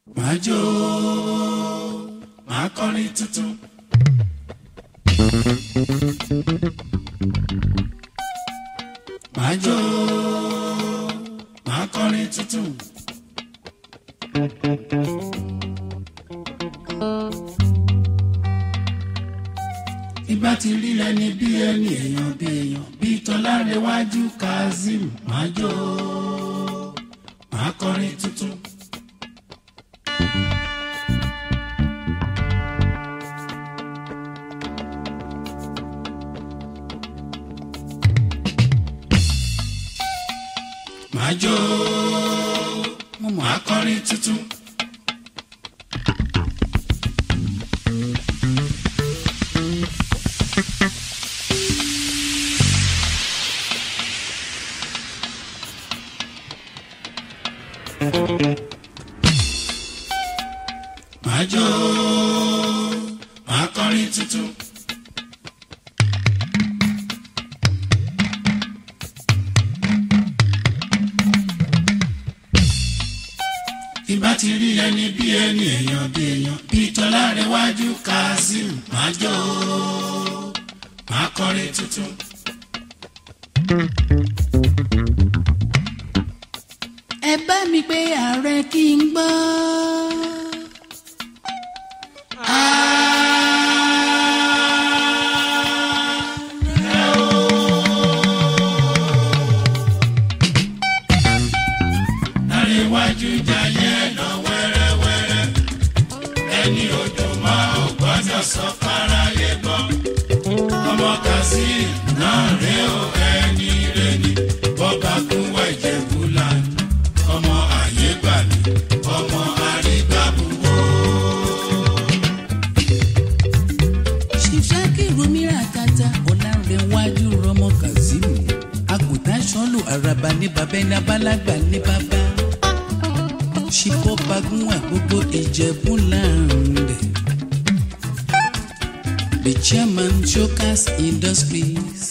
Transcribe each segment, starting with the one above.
Màá jó, màá kọrin tuntun. Màá jó, màá kọrin tuntun. Ìgbà tí rí ẹni bí ẹni èèyàn bí èèyàn bí Tọ́lárẹ̀wájú Kazeem màá jó, màá kọrin tuntun. Màá jó, màá kọrin tuntun. Màá jó, màá kọrin tuntun. Ìbá ti rí ẹni bí ẹni èèyàn bí èèyàn bí Tọ́lárẹ̀wájú Kazeem màá jó, màá kọrin tuntun. ẹ bá mi pé ààrẹ kí n gbọ́. Lárẹ̀wájú jayé lọ wẹ́rẹ́wẹ́rẹ́ ẹni odò máa ò gbọ́dọ̀ sọ fáráyé gbọ́ ọmọ Kazeem náà rè ó ẹni rè ní bọ́ba kún wẹ̀jẹ̀ fúlàní ọmọ àyè gbà mí ọmọ àrígbàbùwò. ṣìṣàkìrù mìíràn kata ọ̀làǹrẹ̀wájú rọmọ Kazeem àgùntàn sọ́lù àràbà ní bàbá ẹni abálágbà ní bàbá ṣìkọ́ bagún àgbogbo ìjẹ̀bú láàrin the chairman Jokers Industries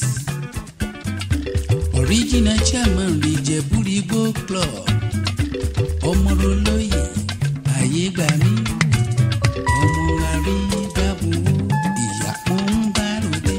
original chairman rìjẹ̀bú-rìgbò club ọmọrọlóyè ayé gbà mí ọmọ àrígbàbùwò ìyá ń bá ròde.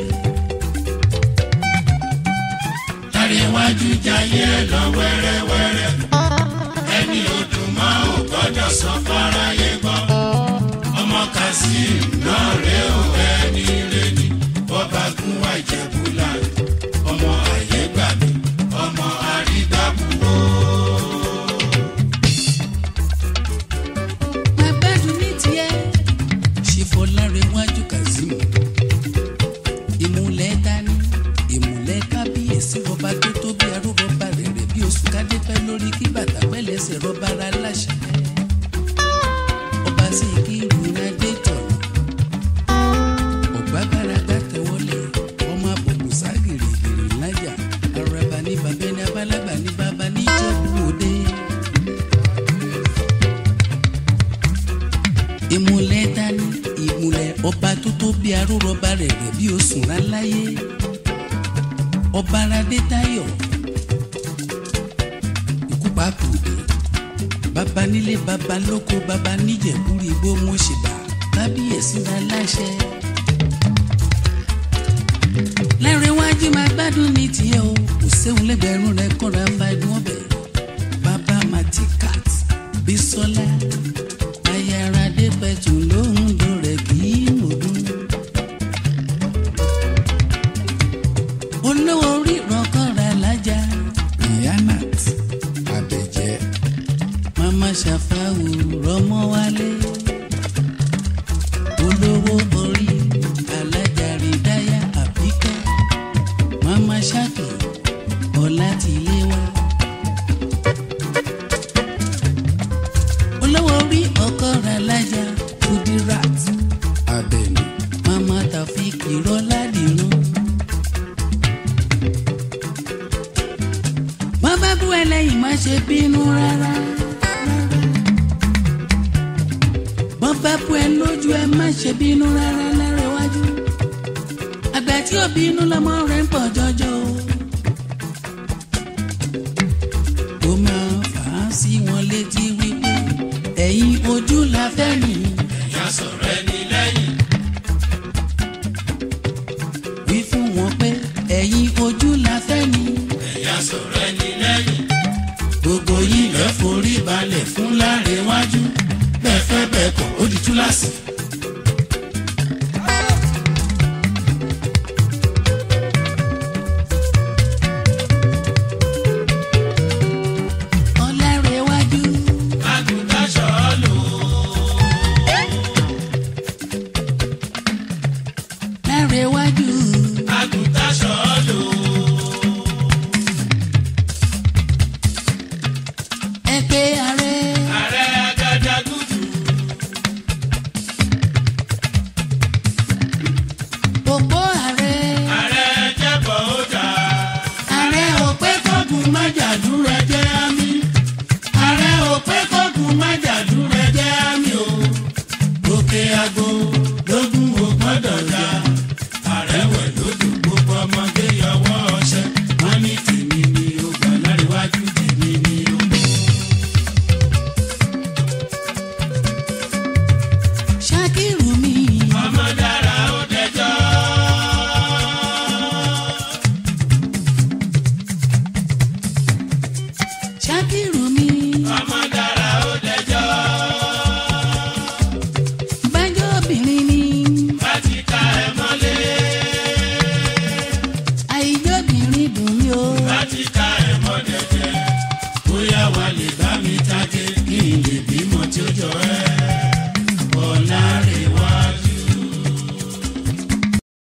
Lárẹ̀wájú jayé lọ wẹ́rẹ́wẹ́rẹ́ ẹni odò máa ò gbọ́dọ̀ sọ fáráyé gbọ́ ọmọ Kazeem náà rè ó ẹni rè ní bọ́ba kún wẹ̀jẹ̀ fúlàní ọmọ àyè gbà mí ọmọ àrígbàbùwò. máa gbádùn ní tiẹ̀. ṣìfọ̀lárẹ̀wájú Kazeem ìmùlẹ̀ dání ìmùlẹ̀ kábíyèsí rọba tó tó bí arúgbọba rẹ̀ rẹ̀ bí oṣù kádépẹ́ lórí kí bàtà pẹ́lẹ́sẹ̀ rọba ara láṣẹ. ọba sí kí ìrùnadé tọ̀nà ọ̀gbágbáragbá tẹ̀wọ́lé ọmọ àbùkù ságìrìgìrì lájà araba ní bàbá ẹni abálágbà ní bàbá ní ìjẹ̀bú òde. ìmùlẹ̀ dání ìmùlẹ̀ ọba tó tó bí arúrọba rẹ̀ rẹ̀ bí osùn láláyé ọba aládé táyọ̀ ikú pàkúdé baba nílé baba lóko baba níjẹ̀búrú igbó mọ̀ṣẹ̀bà kábíyèsí ra láṣẹ. Lárẹ̀wájú máa gbádùn ní tiẹ̀ o kò séwu lẹ́gbẹ̀rún rẹ̀ kọ́ra bá ẹdun ọbẹ̀ baba matikat bisola ayaradé pẹ̀tù lóhùn dùn rẹ̀ kì í mọ̀dún. olówó orí ìrọ̀kọ́ra lájà iyanat abẹ́jẹ́ mama ṣàfàwù rọmọ wálé olówó orí alájà rìdáyà àbíkẹ́ mama ṣákì ọ̀làtìléwá. olówó orí ọkọ̀ra lájà kudirat abẹ́ni mama tafik ìrọ́ládìrún. wọ́n bá bú ẹlẹ́yìn má ṣe bínú rárá. wọ́n bá bú ẹ lójú ẹ má ṣe bínú rárá Lárẹ̀wájú. àgbà tí ò bínú lọ́mọ rẹ̀ ń pọ̀ jọjọ o. ó máa fà á sí wọn létí wípé ẹ̀yin ojú la fẹ́ mi. ẹ̀yà sọ̀rọ̀ ẹni lẹ́yìn. wí fún wọn pé ẹ̀yin ojú la fẹ́ mi. ẹ̀yà sọ̀rọ̀ ẹni lẹ́yìn. gbogbo yìí lẹ́ forí balẹ̀ fún láréwájú bẹ́ẹ̀ fẹ́ bẹ́ẹ̀ kọ̀ ó di túláàsì. ọlárẹ̀wájú àgùntàn ṣọ́ọ̀lù. lárẹ̀wájú àgùntàn ṣọ́ọ̀lù. ẹgbẹ́ ààrẹ ààrẹ agadagudu. òpó ààrẹ ààrẹ jẹ́bọ̀ ó jà. ààrẹ òpé kọ́gùn májàdúrà jẹ́ àmì ààrẹ òpé kọ́gùn májàdúrà jẹ́ àmì o òkè àgbo lógún ò gbọ́dọ̀ já. ààrẹ wẹ̀ lójú gbogbo ọmọdé yọwọ́ ọṣẹ. wọ́n ní tèmi ni ó gbà láríwájú tèmi ni ó. ṣákìrù mi ọmọ dára ó dẹjọ́. ṣákìrù mi